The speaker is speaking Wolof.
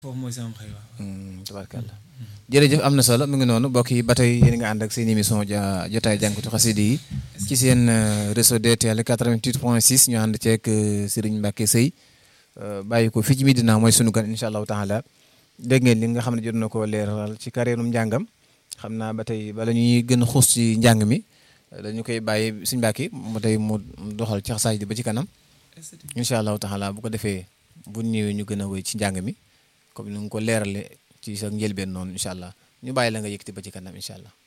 foofu mooy sama xëy waaw. tabarkalla jërëjëf am na solo mu ngi noonu mbokk yi ba tey yéen nga ànd ak seen émission ja jotaay jànkatu xasida yi ci seen réseau DTL 88 point 6 ñu ànd ceeg Serigne Mbacke Seye bàyyi ko fii ci Medina mooy sunu gan incha allahu taala dégg ngeen li nga xam ne jot na koo leeral ci carrière njàngam xam naa ba tey bala ñuy gën a xuus ci njàng mi dañu koy bàyyi suñu Mbacke mu tey mu doxal ci xasaay di ba ci kanam incha allahu taala bu ko defee bu ñëwee ñu gën a wéy ci njàng mi comme ni nga ko leerale ci sa njëlbeen noonu incha allah ñu bàyyi la nga yëkkati ba ci kanam incha allah.